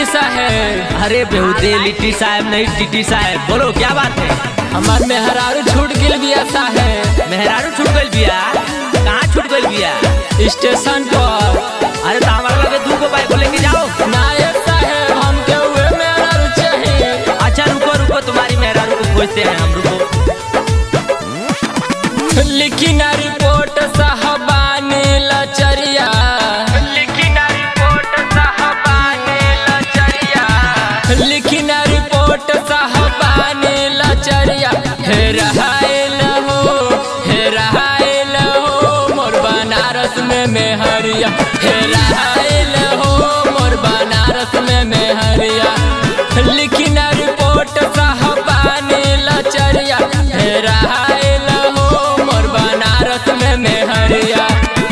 TT साहेब अरे बेहुदे लिट्टी साहब नहीं टीटी साहब बोलो क्या बात है हमार मेहरारू छूट गिल बिया साहेब मेहरारू छूट गइल बिया कहाँ छूट गइल बिया स्टेशन पर अरे तो हमारे लगे दू गो बाइक लेके जाओ नायक साहेब हमके उहे मेहरारू चाहिए अच्छा रुको रुको तुम्हारी मेहरारू को खोजते हैं हम रुको लिखी ना रिपोर्ट साहबानी लचरिया लिखी ना रिपोर्ट साहबानी लचरिया लिखी ना रिपोर्ट साहबानी लचरिया हे रहाइल हो हे रहाइल हो मोर बनारस में मेहरिया हे रहाइल हो मोर बनारस में मेहरिया लिखी ना रिपोर्ट साहबानी लचरिया हे रहाइल हो मोर बनारस में मेहरिया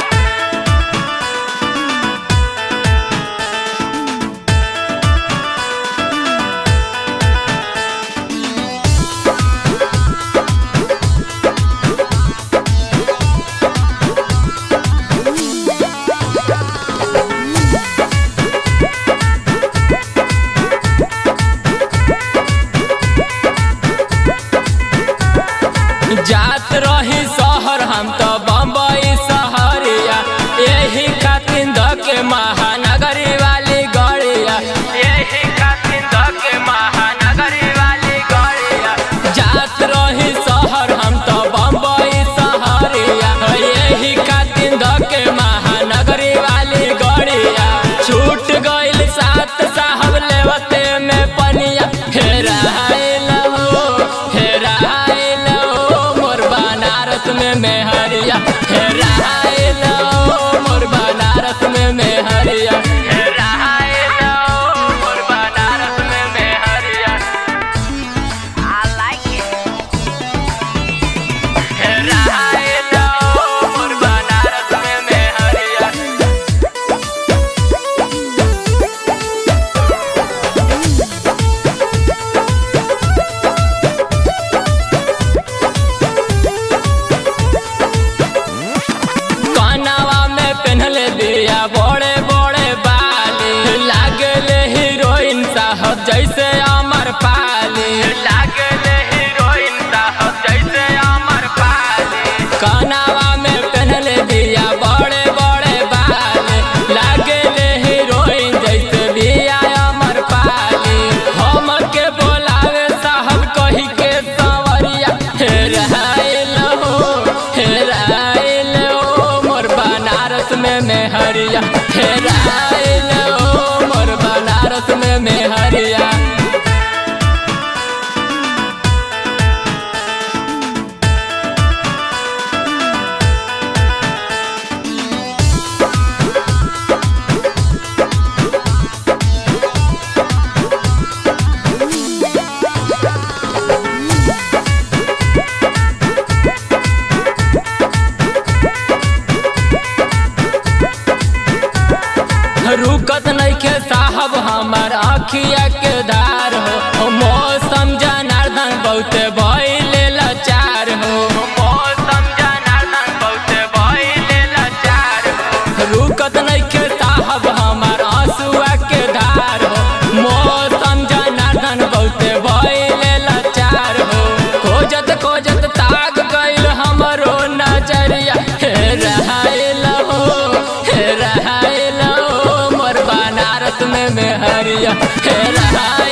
जात रही शहर हम तो बम्बई शहरिया यही खातिर धके महानगरी वाली गड़िया यही खातिर धके महानगरी वाली गड़िया जात रही शहर हम तो बम्बई शहरिया यही खातिर धके महानगरी वाली गड़िया छूट गइल सात साहब लेवते में पनिया हेरा हो हेरा हो मोर बनारस में मेहरिया हेरा हो मोर बनारस में मेहरिया हेरा हो मोर बनारस में मेहरिया हेरा हो मोर बनारस में मेहरिया कानवा में पहनले दिया बड़े बड़े बाली लागले हीरोइन साहब जैसे अमर पाली लागले हीरोइन साहब जैसे अमर पाली कानवा में पहनले दिया बड़े बड़े बाली लागले हीरोइन जैसे बिया अमर पाली हम के बोलावे साहब कही के सवरिया हे रहाइल हो हे रहाइल हो मोर बनारस में मेहरिया हे रहाइल हो मोर बनारस में मेहरिया रुकत नइखे साहब हमार अखिया के धार हो मौसम जनार्दन बहुते भइले लाचार हो मौसम जनार्दन बहुते भइले लाचार हो रुकत नइखे साहब हमार आंसुआ के धार हो मौसम जनार्दन बहुते भइले लाचार हो खोजत खोजत ताक गइल हमरो नजरिया हे रहाइल हो हे रहाइल हो मोर बनारस में मेहरिया हे रहाइल